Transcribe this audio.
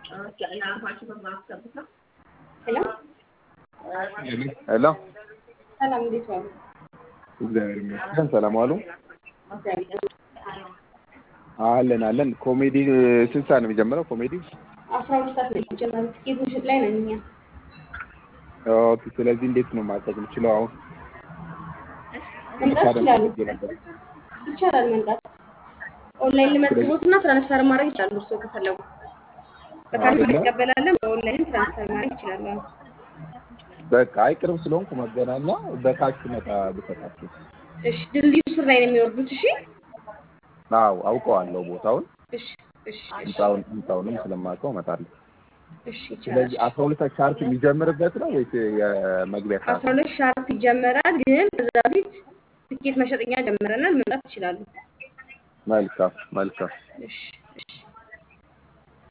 ሄሎ ሄሎ ሰላም፣ እንዴት ዋሉ? እግዚአብሔር ይመስገን። ሰላም ዋሉ። እግዚአብሔር አለን አለን። ኮሜዲ ስንት ሰዓት ነው የሚጀምረው? ኮሜዲ አስራ ሁለት ሰዓት ነው የሚጀመረው። ትኬት ምሽት ላይ ነን እኛ። ኦኬ። ስለዚህ እንዴት ነው ማድረግ የምችለው አሁን? መምጣት ይችላሉ። ይቻላል መምጣት። ኦንላይን ልመዝግቦት እና ትራንስፈር ማድረግ ይችላሉ። እርስዎ ከፈለጉ በካርድ እንቀበላለን። በኦንላይን ትራንስፈር ማድረግ ይችላሉ። አዎ። በቃ አይ ቅርብ ስለሆንኩ መገናኛ በታክሲ መጣ ብሰጣችሁ። እሺ፣ ድልድዩ ስር ላይ ነው የሚወርዱት። እሺ፣ አዎ አውቀዋለሁ ቦታውን፣ እሺ፣ እሺ፣ እሺ፣ ህንፃውን ህንፃውንም ስለማውቀው እመጣለሁ። እሺ፣ ይቻላል። ስለዚህ አስራ ሁለት ሻርፕ የሚጀምርበት ነው ወይስ የመግቢያ ሰዓት? አስራ ሁለት ሻርፕ ይጀመራል። ግን ከዛ በፊት ትኬት መሸጠኛ ጀምረናል። መምጣት ይችላሉ። መልካም መልካም። እሺ፣ እሺ።